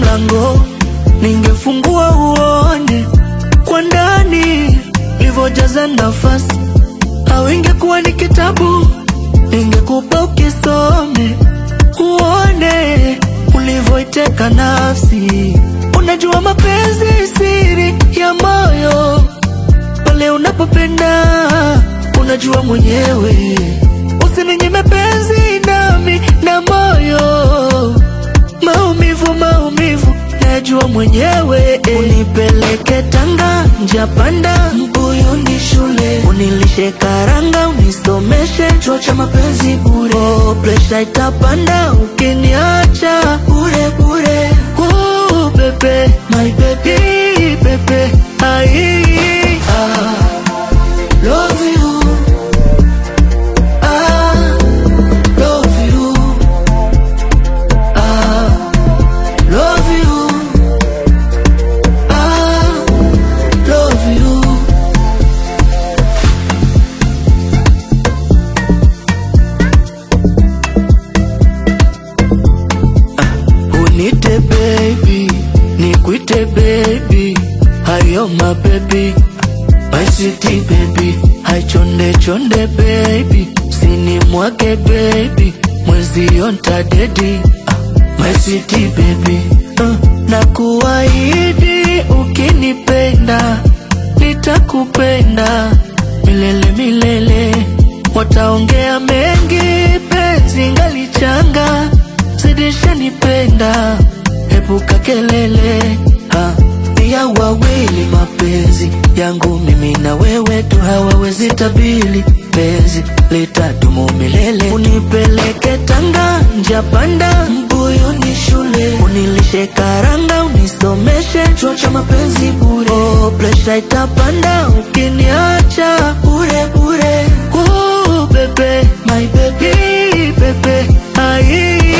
mlango, ningefungua uone kwa ndani ilivyojaza nafasi, au ingekuwa ni kitabu, ningekupa ukisome, uone ulivyoiteka nafsi. Unajua mapenzi siri ya moyo, pale unapopenda unajua mwenyewe. Usininyime penzi nami na moyo, maumivu maumivu najua mwenyewe. Unipeleke Tanga, njapanda mbuyu ni shule, unilishe karanga, unisomeshe chuo cha mapenzi bure. Oh, presha itapanda ukiniacha bure bure. Oh, bebe, my baby, bebe, ai, ah, love you. Ah, love you. Ah, love you. Ah, love you. Unite baby, nikuite baby, hayo my baby, my city baby, hai chonde chonde baby, sini mwake baby, mwezi yonta dedi, my city baby, uh, na kuahidi ukinipenda, nitakupenda milele milele, wataongea mengi, penzi ngalichanga zidisha nipenda, epuka kelele ha, ni ya wawili mapenzi yangu mimi na wewe tu, hawawezi tabili penzi litadumu milele. Unipeleke Tanga, njapanda mbuyu ni shule, unilishe karanga, unisomeshe chuo cha mapenzi bure. Oh, presha itapanda ukiniacha bure bure. Oh, bebe, my baby, bebe, ai